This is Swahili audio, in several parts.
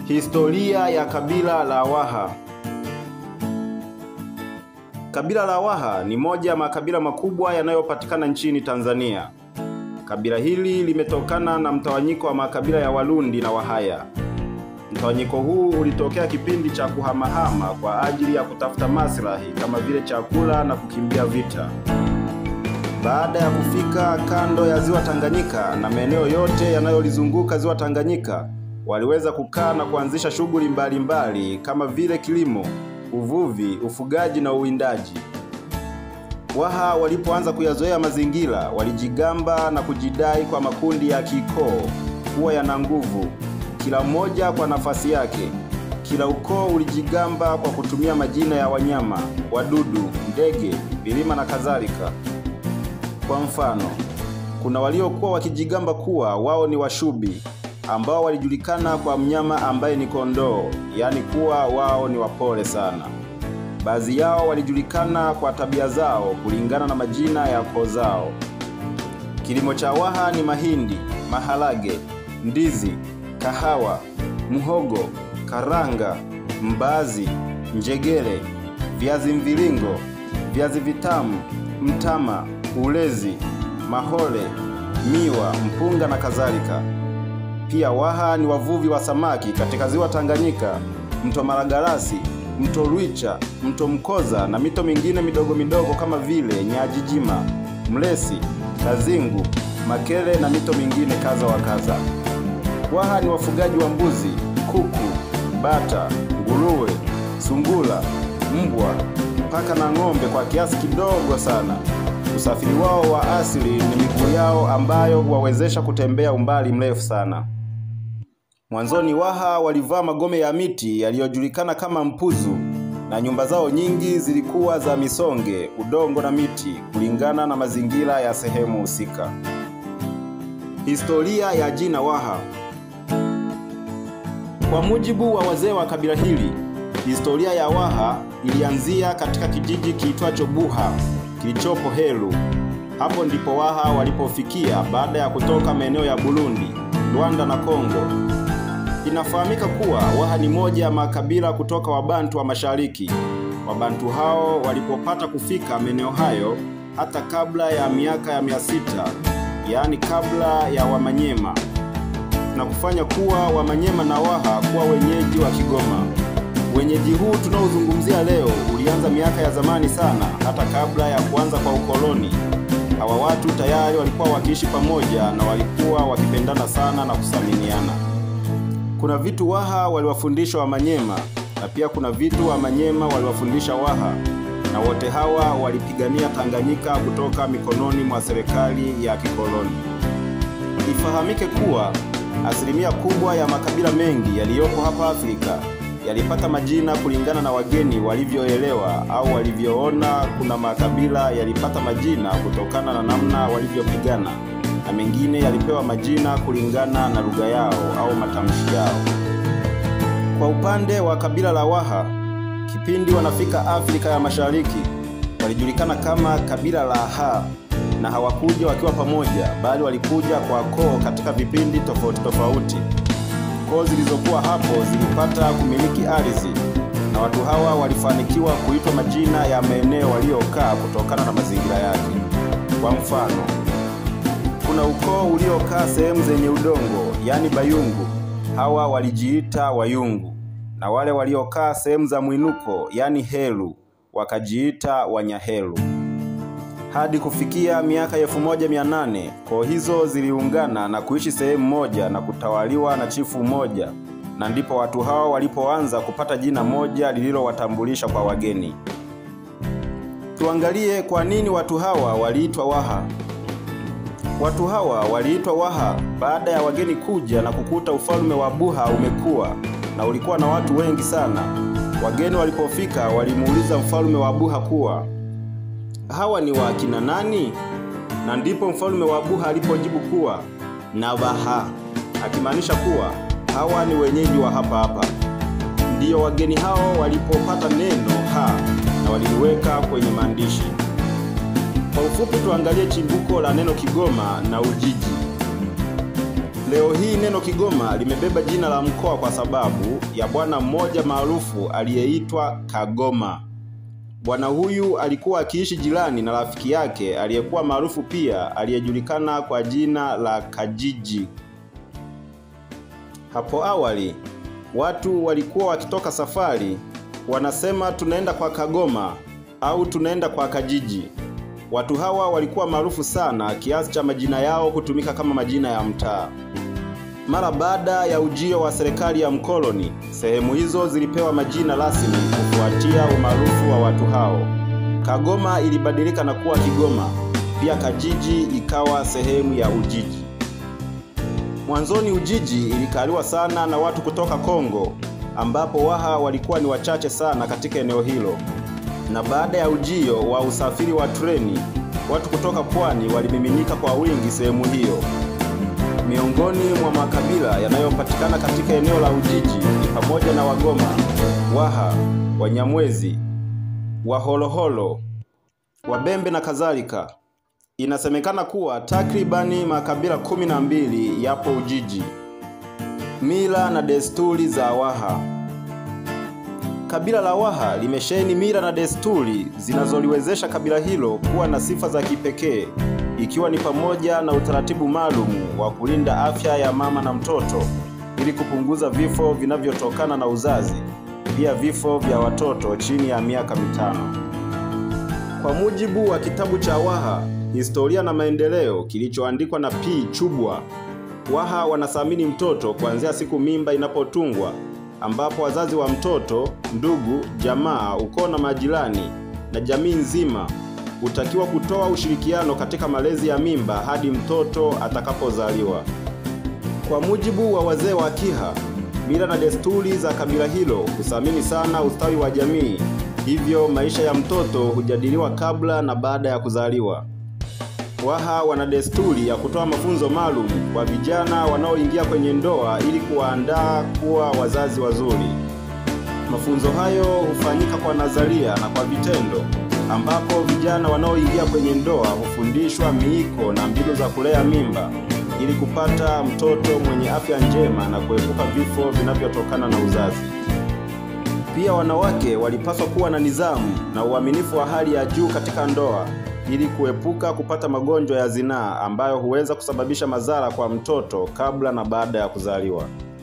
Historia ya kabila la Waha. Kabila la Waha ni moja ya makabila makubwa yanayopatikana nchini Tanzania. Kabila hili limetokana na mtawanyiko wa makabila ya Walundi na Wahaya. Mtawanyiko huu ulitokea kipindi cha kuhamahama kwa ajili ya kutafuta maslahi kama vile chakula na kukimbia vita. Baada ya kufika kando ya ziwa Tanganyika na maeneo yote yanayolizunguka ziwa Tanganyika, waliweza kukaa na kuanzisha shughuli mbalimbali kama vile kilimo, uvuvi, ufugaji na uwindaji. Waha walipoanza kuyazoea mazingira, walijigamba na kujidai kwa makundi ya kikoo kuwa yana nguvu, kila mmoja kwa nafasi yake. Kila ukoo ulijigamba kwa kutumia majina ya wanyama, wadudu, ndege, milima na kadhalika. Kwa mfano, kuna waliokuwa wakijigamba kuwa wao ni Washubi ambao walijulikana kwa mnyama ambaye ni kondoo, yaani kuwa wao ni wapole sana. Baadhi yao walijulikana kwa tabia zao kulingana na majina ya koo zao. Kilimo cha Waha ni mahindi, maharage, ndizi, kahawa, mhogo, karanga, mbaazi, njegere, viazi mviringo, viazi vitamu, mtama, ulezi, mahole, miwa, mpunga na kadhalika. Pia Waha ni wavuvi wa samaki katika ziwa Tanganyika, mto Malagarasi, mto Rwicha, mto Mkoza na mito mingine midogo midogo kama vile Nyajijima, Mlesi, Kazingu, Makele na mito mingine kadha wa kadha. Waha ni wafugaji wa mbuzi, kuku, bata, nguruwe, sungura, mbwa, paka na ng'ombe kwa kiasi kidogo sana. Usafiri wao wa asili ni miguu yao ambayo huwawezesha kutembea umbali mrefu sana. Mwanzoni Waha walivaa magome ya miti yaliyojulikana kama mpuzu na nyumba zao nyingi zilikuwa za misonge, udongo na miti kulingana na mazingira ya sehemu husika. Historia ya jina Waha. Kwa mujibu wa wazee wa kabila hili, historia ya Waha ilianzia katika kijiji kiitwacho Buha kilichopo Heru. Hapo ndipo Waha walipofikia baada ya kutoka maeneo ya Burundi, Rwanda na Kongo. Inafahamika kuwa Waha ni moja ya makabila kutoka Wabantu wa Mashariki. Wabantu hao walipopata kufika maeneo hayo hata kabla ya miaka ya mia sita, yaani kabla ya Wamanyema, na kufanya kuwa Wamanyema na Waha kuwa wenyeji wa Kigoma. Wenyeji huu tunaozungumzia leo ulianza miaka ya zamani sana, hata kabla ya kuanza kwa ukoloni. Hawa watu tayari walikuwa wakiishi pamoja na walikuwa wakipendana sana na kusaminiana. Kuna vitu Waha waliwafundisha Wamanyema na pia kuna vitu Wamanyema waliwafundisha Waha, na wote hawa walipigania Tanganyika kutoka mikononi mwa serikali ya kikoloni. Ifahamike kuwa asilimia kubwa ya makabila mengi yaliyopo hapa Afrika yalipata majina kulingana na wageni walivyoelewa au walivyoona. Kuna makabila yalipata majina kutokana na namna walivyopigana na mengine yalipewa majina kulingana na lugha yao au matamshi yao. Kwa upande wa kabila la Waha, kipindi wanafika Afrika ya Mashariki, walijulikana kama kabila la Ha, na hawakuja wakiwa pamoja, bali walikuja kwa koo katika vipindi tofauti tofauti. Koo zilizokuwa hapo zilipata kumiliki ardhi na watu hawa walifanikiwa kuitwa majina ya maeneo waliokaa kutokana na mazingira yake. Kwa mfano, kuna ukoo uliokaa sehemu zenye udongo, yaani Bayungu, hawa walijiita Wayungu, na wale waliokaa sehemu za mwinuko, yaani Heru, wakajiita Wanyaheru. Hadi kufikia miaka elfu moja mia nane koo hizo ziliungana na kuishi sehemu moja na kutawaliwa na chifu mmoja, na ndipo watu hao walipoanza kupata jina moja lililowatambulisha kwa wageni. Tuangalie kwa nini watu hawa waliitwa Waha. Watu hawa waliitwa Waha baada ya wageni kuja na kukuta ufalme wa Buha umekuwa na ulikuwa na watu wengi sana. Wageni walipofika walimuuliza mfalme wa Buha kuwa hawa ni wa kina nani? Na ndipo mfalme wa Buha alipojibu kuwa Navaha, akimaanisha kuwa hawa ni wenyeji wa hapa hapa. Ndiyo wageni hao walipopata neno ha na waliliweka kwenye maandishi. Kwa ufupi, tuangalie chimbuko la neno Kigoma na Ujiji. Leo hii neno Kigoma limebeba jina la mkoa kwa sababu ya bwana mmoja maarufu aliyeitwa Kagoma. Bwana huyu alikuwa akiishi jirani na rafiki yake aliyekuwa maarufu pia aliyejulikana kwa jina la Kajiji. Hapo awali watu walikuwa wakitoka safari wanasema tunaenda kwa Kagoma au tunaenda kwa Kajiji. Watu hawa walikuwa maarufu sana kiasi cha majina yao kutumika kama majina ya mtaa. Mara baada ya ujio wa serikali ya mkoloni, sehemu hizo zilipewa majina rasmi kufuatia umaarufu wa watu hao. Kagoma ilibadilika na kuwa Kigoma, pia Kajiji ikawa sehemu ya Ujiji. Mwanzoni Ujiji ilikaliwa sana na watu kutoka Kongo, ambapo Waha walikuwa ni wachache sana katika eneo hilo. Na baada ya ujio wa usafiri wa treni, watu kutoka pwani walimiminika kwa wingi sehemu hiyo. Miongoni mwa makabila yanayopatikana katika eneo la Ujiji ni pamoja na Wagoma, Waha, Wanyamwezi, Waholoholo, Wabembe na kadhalika. Inasemekana kuwa takribani makabila kumi na mbili yapo Ujiji. Mila na desturi za Waha. Kabila la Waha limesheheni mila na desturi zinazoliwezesha kabila hilo kuwa na sifa za kipekee, ikiwa ni pamoja na utaratibu maalum wa kulinda afya ya mama na mtoto ili kupunguza vifo vinavyotokana na uzazi, pia vifo vya watoto chini ya miaka mitano. Kwa mujibu wa kitabu cha Waha Historia na Maendeleo kilichoandikwa na P. Chubwa, Waha wanathamini mtoto kuanzia siku mimba inapotungwa ambapo wazazi wa mtoto, ndugu, jamaa, ukoo na majirani na jamii nzima hutakiwa kutoa ushirikiano katika malezi ya mimba hadi mtoto atakapozaliwa. Kwa mujibu wa wazee wa Kiha, mila na desturi za kabila hilo huthamini sana ustawi wa jamii, hivyo maisha ya mtoto hujadiliwa kabla na baada ya kuzaliwa. Waha wana desturi ya kutoa mafunzo maalum kwa vijana wanaoingia kwenye ndoa ili kuwaandaa kuwa wazazi wazuri. Mafunzo hayo hufanyika kwa nadharia na kwa vitendo, ambapo vijana wanaoingia kwenye ndoa hufundishwa miiko na mbinu za kulea mimba ili kupata mtoto mwenye afya njema na kuepuka vifo vinavyotokana na uzazi. Pia wanawake walipaswa kuwa na nidhamu na uaminifu wa hali ya juu katika ndoa ili kuepuka kupata magonjwa ya zinaa ambayo huweza kusababisha madhara kwa mtoto kabla na baada ya kuzaliwa.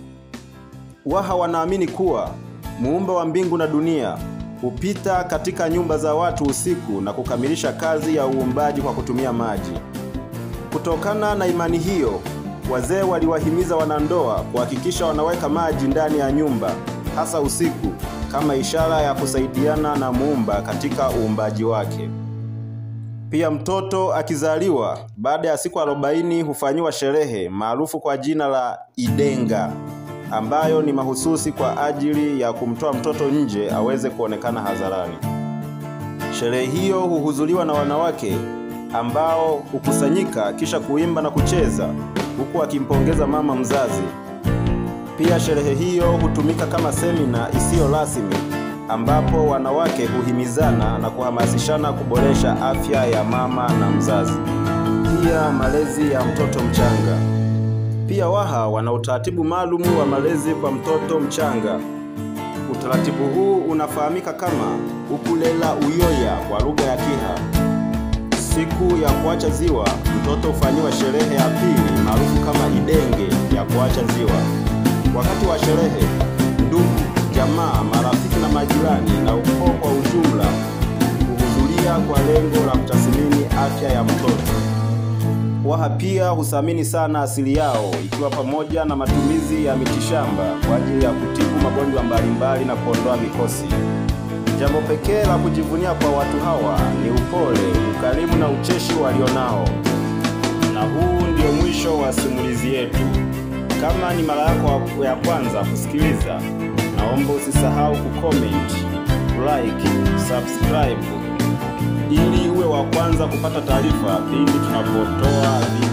Waha wanaamini kuwa muumba wa mbingu na dunia hupita katika nyumba za watu usiku na kukamilisha kazi ya uumbaji kwa kutumia maji. Kutokana na imani hiyo, wazee waliwahimiza wanandoa kuhakikisha wanaweka maji ndani ya nyumba hasa usiku kama ishara ya kusaidiana na muumba katika uumbaji wake. Pia mtoto akizaliwa baada ya siku arobaini hufanyiwa sherehe maarufu kwa jina la Idenga ambayo ni mahususi kwa ajili ya kumtoa mtoto nje aweze kuonekana hadharani. Sherehe hiyo huhudhuriwa na wanawake ambao hukusanyika kisha kuimba na kucheza huku wakimpongeza mama mzazi. Pia sherehe hiyo hutumika kama semina isiyo rasmi ambapo wanawake huhimizana na kuhamasishana kuboresha afya ya mama na mzazi, pia malezi ya mtoto mchanga. Pia Waha wana utaratibu maalum wa malezi kwa mtoto mchanga. Utaratibu huu unafahamika kama ukulela uyoya kwa lugha ya Kiha. Siku ya kuacha ziwa, mtoto hufanyiwa sherehe ya pili maarufu kama idenge ya kuacha ziwa. Wakati wa sherehe, ndugu, jamaa, marafiki na majirani na ukoo kwa ujumla huhudhuria kwa lengo la kutathmini afya ya mtoto. Waha pia huthamini sana asili yao ikiwa pamoja na matumizi ya mitishamba kwa ajili ya kutibu magonjwa mbalimbali na kuondoa mikosi. Jambo pekee la kujivunia kwa watu hawa ni upole, ukarimu na ucheshi walionao. Na huu ndio mwisho wa simulizi yetu. Kama ni mara yako ya kwanza kusikiliza, naomba usisahau kucomment, like, subscribe ili uwe wa kwanza kupata taarifa pindi tunapotoa video.